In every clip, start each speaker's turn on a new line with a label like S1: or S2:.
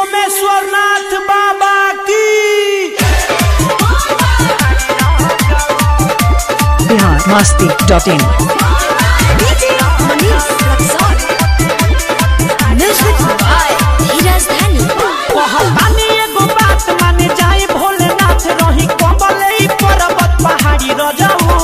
S1: सोमेश्वर नाथ बाबा की
S2: Bihar Masti dot in
S3: DJ Manish Luxor. Music by Hiraz Dhani.
S1: कहतानी एगो बात माने जाए भोलेनाथ रही कमले ई पर्वत पहाड़ी रजाऊ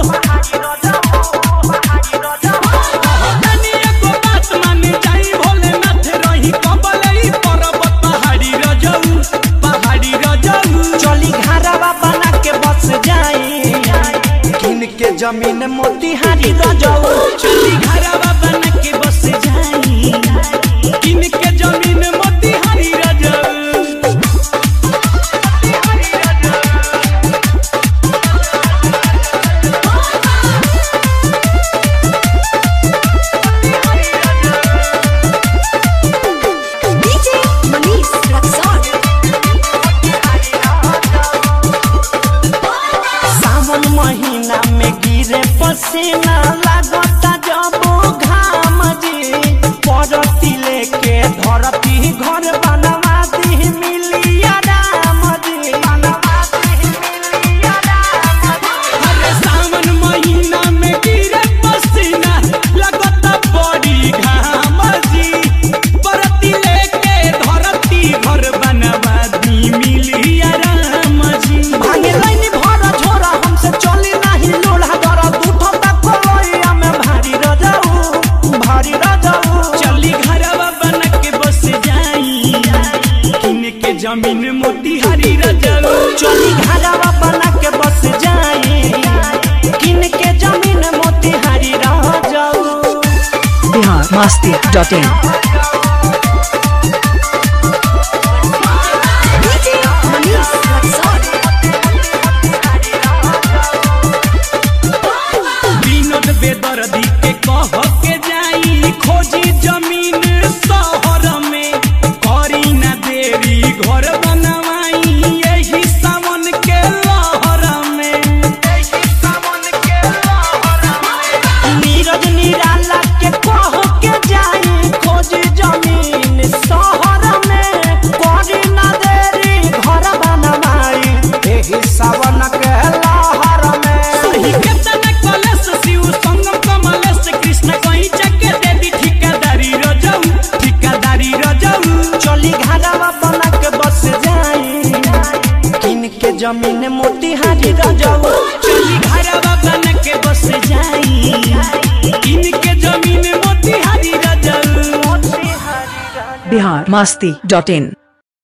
S1: कहतानी एगो बात माने जाए भोलेनाथ रही कमले ई पर्वत पहाड़ी रजाऊ पहाड़ी रजाऊ चली घरवा बना के बस जाए किन के जमीन मोतिहारी रजाऊ चली घरवा बना के बस जाए किन के जमीन मोतिहारी रजाऊ
S3: DJ Manish Luxor.
S1: सावन महीना में गिरे पसीना लागता जब घाम जी परती लेके धरती घर बनवा दी मिलिया राम जी अरे सावन महीना में गिरे पसीना लागता बड़ी घाम जी परती लेके धरती घर बनवा दी मिलिया राम जी भागे लाइन भरा झोरा हमसे चली नहीं लोढ़ा डरा दूठो तक कोलोइया में भारी रजाऊ भारी रजाऊ चली घरवा बन के बस जाई किन के जमीन मोतिहारी रजाऊ चली घरवा बन के बस जाई किन के जमीन मोतिहारी रजाऊ
S2: Bihar Masti dot in
S3: DJ Manish Luxor.
S1: Vinod Bedardi के कह के जाई खोजी जमीन शहर में करी ना देरी घर बनवाई यही सावन के लहर में नीरज निराला के कह के जाई खोजी जमीन शहर में करी ना देरी घर बनवाई यही सावन के लहर में सही केतन कलश शिव संगम कमलेश कृष्ण कहीं चके दे दी ठिकादारी रजऊ ठिकादारी रजऊ चली घरवा बना के बस जाई किन के जमीन मोतिहारी रजऊ चली घरवा बना के बस जाई किन के जमीन मोतिहारी रजऊ
S2: बिहार मस्ती डॉट इन